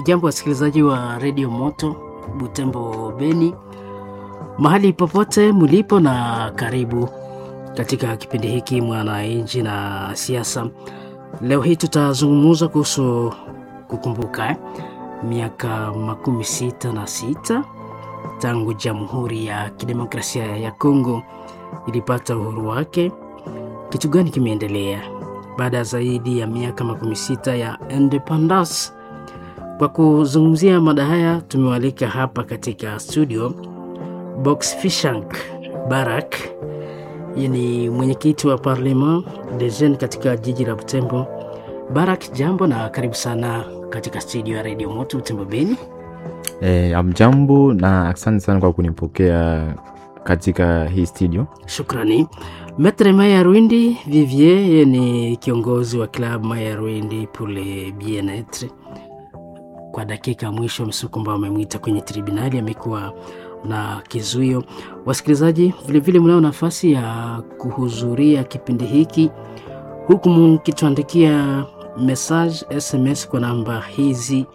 Hamjambo wasikilizaji wa redio Moto Butembo Beni, mahali popote mlipo, na karibu katika kipindi hiki Mwananchi na Siasa. Leo hii tutazungumza kuhusu kukumbuka eh, miaka makumi sita na sita tangu Jamhuri ya Kidemokrasia ya Kongo ilipata uhuru wake. Kitu gani kimeendelea baada ya zaidi ya miaka makumi sita ya independence? Kwa kuzungumzia mada haya tumewalika hapa katika studio Box Fishank Barak, yeye ni mwenyekiti wa Parlement des Jeunes katika jiji la Butembo. Barak, jambo na karibu sana katika studio ya Radio Moto Butembo Beni. E, amjambo na asante sana kwa kunipokea katika hii studio. Shukrani. Metre Maya Rwindi Vivier, yeye ni kiongozi wa club Maya Rwindi pour le bien-etre. Kwa dakika mwisho msuku ambao amemwita kwenye tribunali amekuwa na kizuio. Wasikilizaji, vilevile mnao nafasi ya kuhudhuria kipindi hiki huku mkituandikia message SMS kwa namba hizi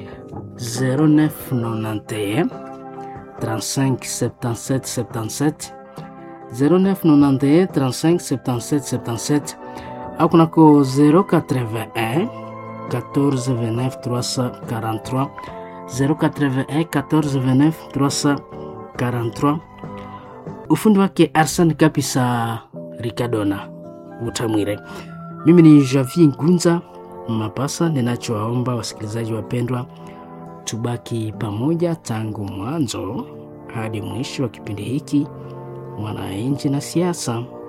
0991 35 77 77 0991 35 77 77 au kunako 081 14 29 343 081 14 29 343. Ufundi wake Arsene Kapisa Ricardona Utamwire. Mimi ni Javi Ngunza Mapasa, ninachowaomba wasikilizaji wapendwa, tubaki pamoja tangu mwanzo hadi mwisho wa kipindi hiki Mwananchi na Siasa.